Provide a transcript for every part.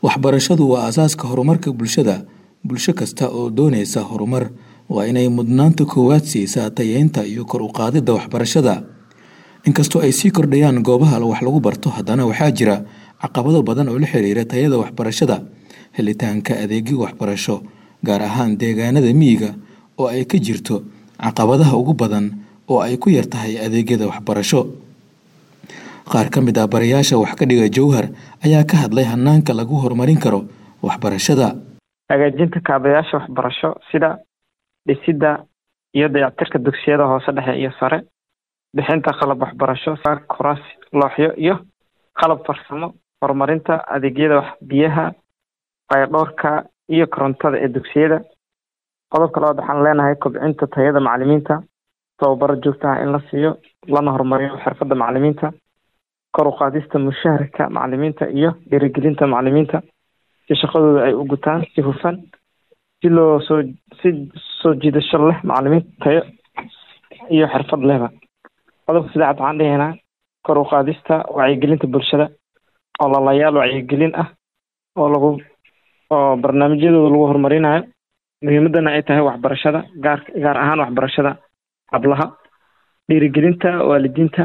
Waxbarashadu waa aasaaska horumarka bulshada. Bulsho kasta oo doonaysa horumar waa inay mudnaanta koowaad siisaa tayeynta iyo kor u qaadida waxbarashada. Inkastoo ay sii kordhayaan goobaha wax lagu barto, haddana waxaa jira caqabado badan oo la xiriira tayada waxbarashada, helitaanka adeegyo waxbarasho, gaar ahaan deegaanada miyiga oo ay ka jirto caqabadaha ugu badan oo ay ku yar tahay adeegyada waxbarasho. Qaar ka mid ah barayaasha wax ka dhiga Jowhar ayaa ka hadlay hanaanka lagu horumarin karo waxbarashada. hagaajinta kaabayaasha waxbarasho sida dhisidda iyo dayactirka dugsiyada hoose dhexe iyo sare bixinta qalab waxbarasho sida kuraas looxyo iyo qalab farsamo horumarinta adeegyada wax biyaha fayadhowrka iyo korontada ee dugsiyada qodobka labaad waxaan leenahay kobcinta tayada macalimiinta tababaro joogto ah in la siiyo lana horumariyo xirfadda macalimiinta kor u qaadista mushaharka macalimiinta iyo dhiirigelinta macalimiinta si shaqadooda ay u gutaan si hufan si loo soo si soo jiidasho leh macalimiin tayo iyo xirfad lehba qodobka saddexaad waxaan dhihaynaa kor u qaadista wacyigelinta bulshada ololayaal wacyigelin ah oo lagu oo barnaamijyadooda lagu horumarinayo muhiimadana ay tahay waxbarashada gaar gaar ahaan waxbarashada hablaha dhiirigelinta waalidiinta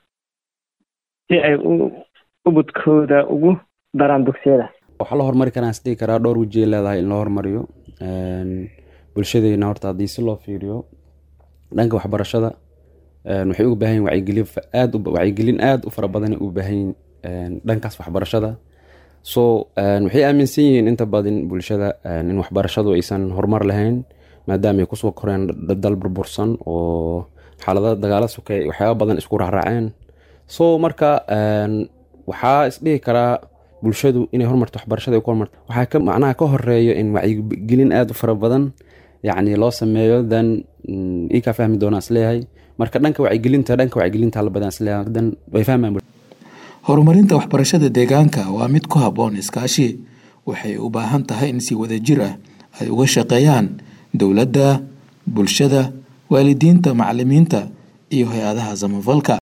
si ay u ubadkooda ugu daraan dugsiyada waxaa la horumari karaa is dhihi karaa dhowr weji ay leedahay in loo horumariyo bulshadeena horta haddii si loo fiiriyo dhanka waxbarashada waxay uga baahan yihin wacyigelin aad wacyigelin aad u fara badan u baahan yihin dhankaas waxbarashada so waxay aaminsan yihiin inta badan bulshada in waxbarashadu aysan horumar lahayn maadaama ay kusoo koreen dal burbursan oo xaalada dagaala sukay waxyaaba badan isku raacraaceen so marka waxaa isdhihi karaa bulshadu inay horumarto waxbarashada ku horumarto waxaa ka macnaha ka horeeyo in wacyigelin aad u fara badan yacni loo sameeyo dan ii kaa fahmi doonaa isleeyahay marka dhanka wacyigelinta dhanka wacyigelinta hala badan isleeyahay dan way fahmayaan horumarinta waxbarashada deegaanka waa mid ku habboon iskaashi waxay u baahan tahay in si wadajir ah ay uga shaqeeyaan dowladda bulshada waalidiinta macalimiinta iyo hay-adaha samafalka